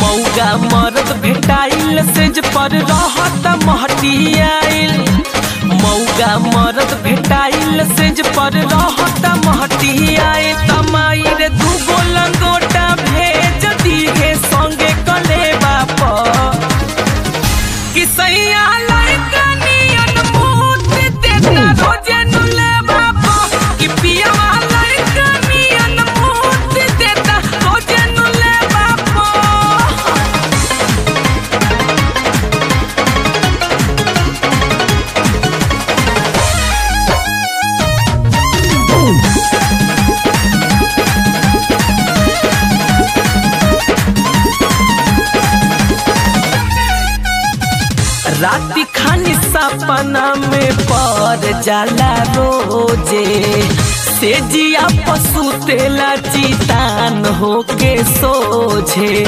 मौगा मरद भेटाइल सेज पर रहत महटियाइल मौगा मरद भेटाइल सेज पर रहत महटियाइल तमाई रे दूगो लंगोटा भेज दिहे संगे कलेबा पर कि सैया लड़का नियन मूत देता रोजे नुले बापा कि पियावा लड़का नियन मूत देता रोजे नुले बापा राति खानी सपना में पर जाला रोजे से जिया पशु तेला चितान होके सोझे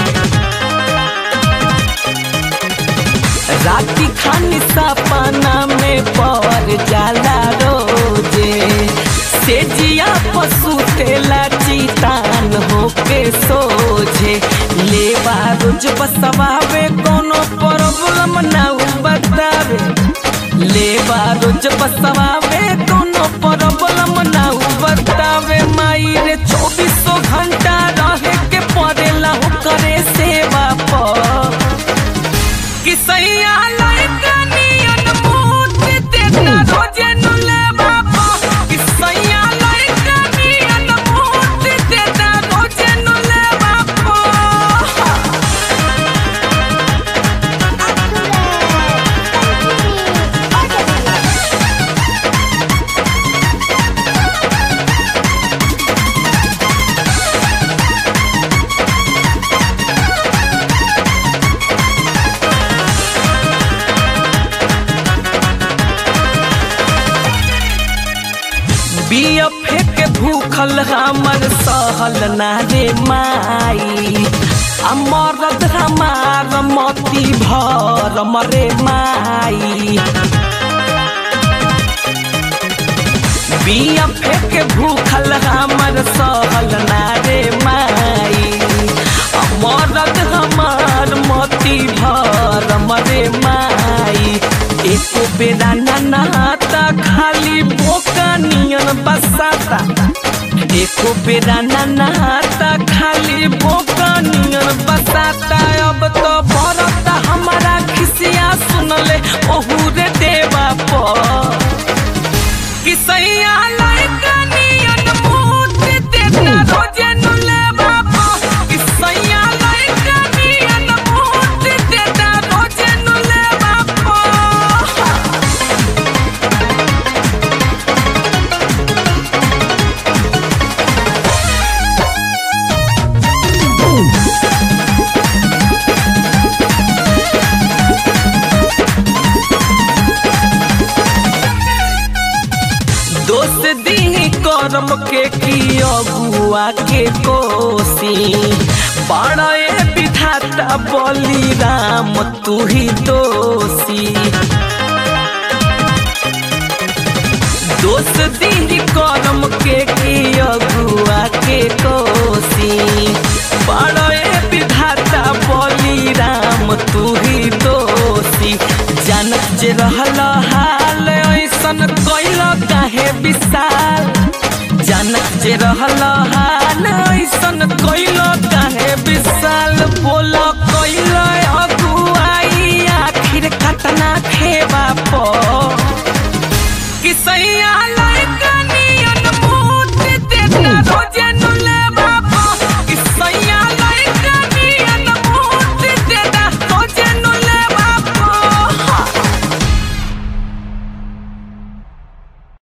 राति खानी सपना में पर जाला रोजे से जिया पशु तेला चितान होके सोझे लेबा रोज बसवावे कोनो प्रॉब्लम ना उ बतावे लेबा रोज बसवावे कोनो प्रॉब्लम ना उ बतावे माई रे चौबीसों घंटा रहे के पड़ेला हो करे सेवा पर कि सैया लड़का नियन मूत देता रोजे नुले बापा कि सैया लड़का नियन मूत देता रोजे नुले बापा बिया फेंक भूखल हमर सहल ना रे माई आ मरद हमार मती भर मरे माई बिया फेंक भूखल हमर सहल ना रे माई आ मरद हमार मती भर मरे माई एको बेरा ना नहाता खाली बोका नियन बसाता एको बेरा ना नहाता खाली बोका नियन बसाता अब तो बरता हमारा खिसिया सुनले ओहू रे देवा पर कि सैया लड़का नियन मूत देता रोजे नुले बापा कि सैया लड़का नियन मूत देता रोजे नुले बापा दोस्त दी करम के की अगुआ के कोसी बड़े विधाता बली राम तू ही दोषी दोस्त दी करम के की अगुआ के कोसी बड़े विधाता बली राम तू ही दोषी जानत जे रहल हाल ऐसन कैल काहे विशाल जानत जे रहल हाल ऐसन कैल काहे विशाल बोल कैल अगुआई आखिर कतना खेबा पर कि सैया